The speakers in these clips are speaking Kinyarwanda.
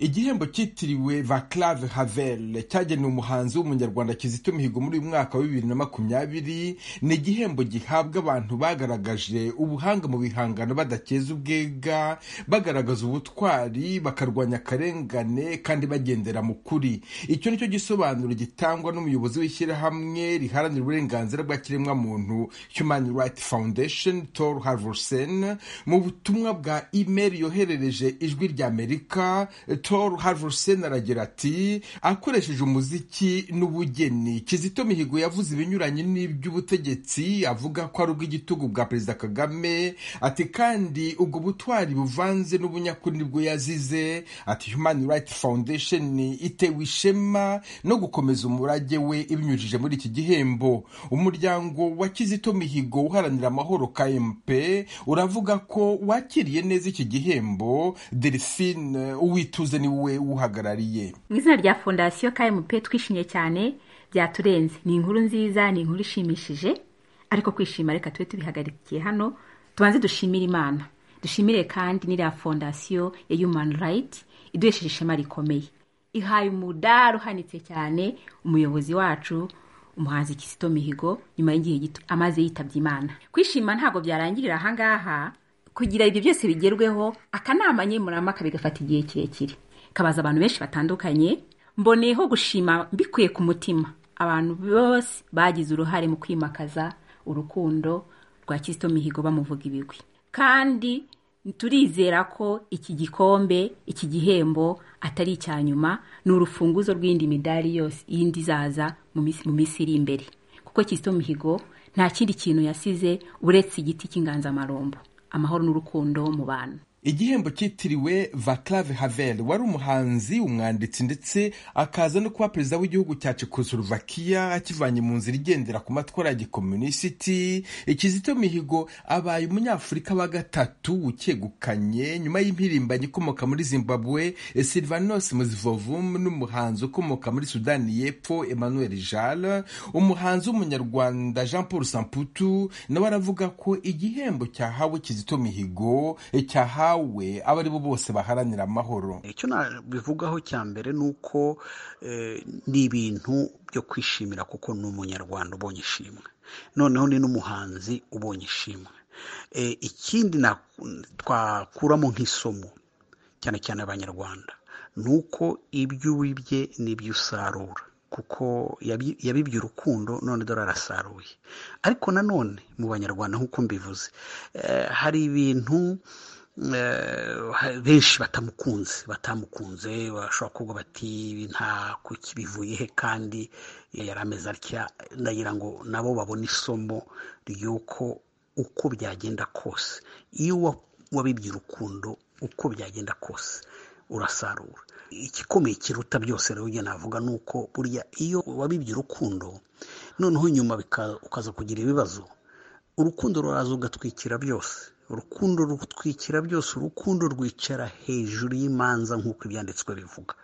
igihembo cyitiriwe Vaclav Havel cyagenewe umuhanzi w'umunyarwanda Kizito Mihigo muri uyu mwaka wa bibiri na makumyabiri ni igihembo gihabwa abantu bagaragaje ubuhanga mu bihangano badakeza ubwega bagaragaza ubutwari bakarwanya akarengane kandi bagendera mu kuri icyo nicyo gisobanuro gitangwa n'umuyobozi w'ishyirahamwe riharanira uburenganzira bwa kiremwamuntu Human Rights Foundation Tor Harvorsen mu butumwa bwa imeri yoherereje ijwi ry'Amerika Tor Harvorsen aragira ati akoresheje umuziki n'ubugeni Kizito Mihigo yavuze ibinyuranye n'iby'ubutegetsi avuga ko ari ubw'igitugu bwa Perezida Kagame ati kandi ubwo butwari buvanze n'ubunyakuri nibwo yazize ati Human Rights Foundation itewe ishema no gukomeza umurage we ibinyujije muri iki gihembo umuryango wa Kizito Mihigo uharanira amahoro KMP uravuga ko wakiriye neza iki gihembo Delphine Uwituze ni we uhagarariye mu izina rya fondasiyo KMP twishimye cyane byaturenze ni inkuru nziza ni inkuru ishimishije ariko kwishima reka tube tubihagarikiye hano tubanze dushimire imana dushimire kandi n'iriya fondasiyo ya human right iduhesheje ishema rikomeye ihaye umudari uhanitse cyane umuyobozi wacu umuhanzi Kizito Mihigo nyuma y'igihe gito amaze yitabye imana kwishima ntabwo byarangirira ahangaha kugira ibyo byose bigerweho akanama nkemurampaka bigafata igihe kirekire kabaza abantu benshi batandukanye mboneyeho gushima mbikuye ku mutima abantu bose bagize uruhare mu kwimakaza urukundo rwa Kizito Mihigo bamuvuga ibigwi kandi turizera ko iki gikombe iki gihembo atari icya nyuma ni urufunguzo rw'indi midari yose iyindi izaza mu minsi iri imbere kuko Kizito Mihigo nta kindi kintu yasize uretse igiti cy'inganzamarumbo amahoro n'urukundo mu bantu igihembo cyitiriwe Vaclav Havel wari umuhanzi umwanditsi ndetse akaza no kuba perezida w'igihugu cya Czechoslovakia akivanye mu nzira igendera ku matwara ya gikomunisiti Kizito Mihigo abaye umunyafurika wa gatatu ukegukanye nyuma y'impirimbanyi ikomoka muri Zimbabwe Silvanos Muzivovum n'umuhanzi ukomoka muri Sudani y'Epfo Emmanuel Jal umuhanzi w'umunyarwanda Jean Paul Samputu nawe aravuga ko igihembo cyahawe Kizito Mihigo cyahawe bahawe abo ari bo bose baharanira amahoro icyo nabivugaho cya mbere ni uko ni ibintu byo kwishimira kuko ni umunyarwanda ubonye ishimwe noneho ni n'umuhanzi ubonye ishimwe ikindi twakuramo nk'isomo cyane cyane abanyarwanda ni uko ibyo wibye n'ibyo usarura kuko yabibye urukundo none dore arasaruye ariko nanone mu banyarwanda nk'uko mbivuze hari ibintu benshi batamukunze batamukunze bashobora kuvuga bati nta bivuye he kandi yari ameze atya ndagira ngo nabo babone isomo ry'uko uko byagenda kose iyo wabibye urukundo uko byagenda kose urasarura igikomeye kiruta byose rero ujya navuga ni uko burya iyo wabibye urukundo noneho nyuma ukaza kugira ibibazo urukundo ruraza ugatwikira byose urukundo rutwikira byose urukundo rwicara hejuru y'imanza nk'uko ibyanditswe bivuga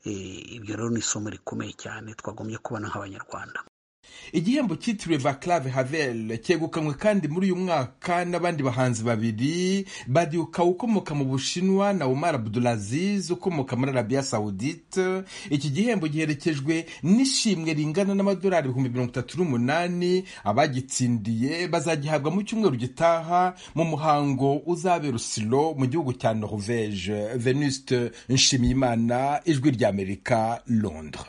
ibyo rero ni isomo rikomeye cyane twagombye kubona nk'abanyarwanda igihembo cyitiriwe Vaclav Havel cyegukanywe kandi muri uyu mwaka n'abandi bahanzi babiri Badiuka ukomoka mu Bushinwa na Omar Abdulaziz ukomoka muri Arabia Saudite iki gihembo giherekejwe n'ishimwe ringana n'amadolari ibihumbi mirongo itatu n'umunani abagitsindiye bazagihabwa mu cyumweru gitaha mu muhango uzabera usilo mu gihugu cya Norvège Venuste Nshimiyimana ijwi ry'Amerika Londres